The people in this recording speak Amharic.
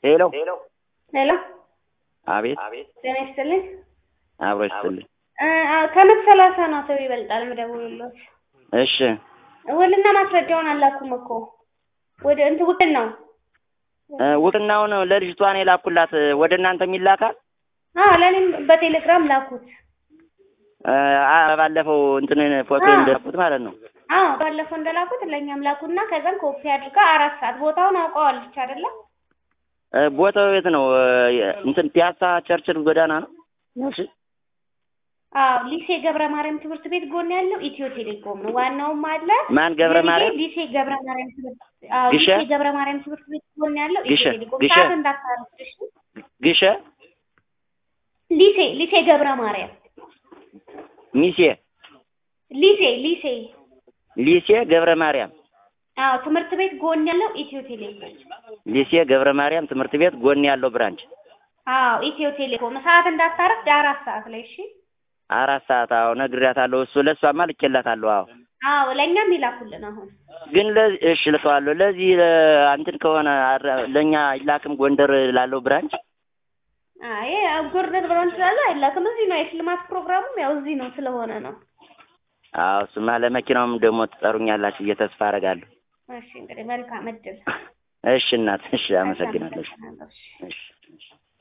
ሄሎ ሄሎ አቤት ጤና ይስጥልኝ። አብሮ ይስጥልኝ። እ አ ከመቶ ሰላሳ ነው አቶ ይበልጣል የምደውልልዎት። እሺ ውልና ማስረጃውን አላኩም እኮ ወደ እንትን ውክል ነው። እ ውቅናውን ለልጅቷን የላኩላት ወደ እናንተ የሚላካል አዎ ለእኔም በቴሌግራም ላኩት። እ አ ባለፈው እንትን ፎቶ አዎ። እንደላኩት ማለት ነው። አዎ ባለፈው እንደላኩት ለእኛም ላኩና ከዛም ኮፒ አድርጋ አራት ሰዓት ቦታውን አውቀዋለች አይደለ? እ ቦታው የት ነው? እ እንትን ፒያሳ ቸርችል ጎዳና ነው። እሺ አዎ ሊሴ ገብረ ማርያም ትምህርት ቤት ጎን ያለው ኢትዮ ቴሌኮም ነው። ዋናውም አለ ማን ገብረ የልጄ ማርያም? ሊሴ ገብረ ማርያም ትምህርት አዎ ግሸ? ሊሴ ገብረ ማርያም ትምህርት ቤት ጎን ያለው ኢትዮ ግሸ? ቴሌኮም ግሸ? ሰዓት እንዳታረፍሽ። ግሸ ሊሴ ሊሴ ገብረ ማርያም ሚሴ ሊሴ ሊሴ ሊሴ ገብረ ማርያም አዎ ትምህርት ቤት ጎን ያለው ኢትዮ ቴሌኮም ሊሴ ገብረ ማርያም ትምህርት ቤት ጎን ያለው ብራንች አዎ ኢትዮ ቴሌኮም ሰዓት እንዳታረፍድ አራት ሰዓት ላይ እሺ። አራት ሰዓት አዎ ነግሬያታለሁ። እሱ ለእሷማ ልኬላታለሁ። አዎ አዎ ለእኛም ይላኩልን አሁን ግን ለዚህ እሺ ልተዋለሁ። ለዚህ ለ- እንትን ከሆነ አረ- ለእኛ አይላክም ጎንደር ላለው ብራንች አይ ጎርደር ብሎን ስላለ አይላክም። እዚህ ነው የሽልማት ፕሮግራሙም ያው እዚህ ነው ስለሆነ ነው። አዎ እሱማ ለመኪናውም ደግሞ ትጠሩኛላችሁ ብዬ ተስፋ አደርጋለሁ። እሺ እንግዲህ መልካም እድል። እሺ እናት፣ እሺ አመሰግናለሁ። እሺ አመሰግናለሁ። እሺ። እሺ እሺ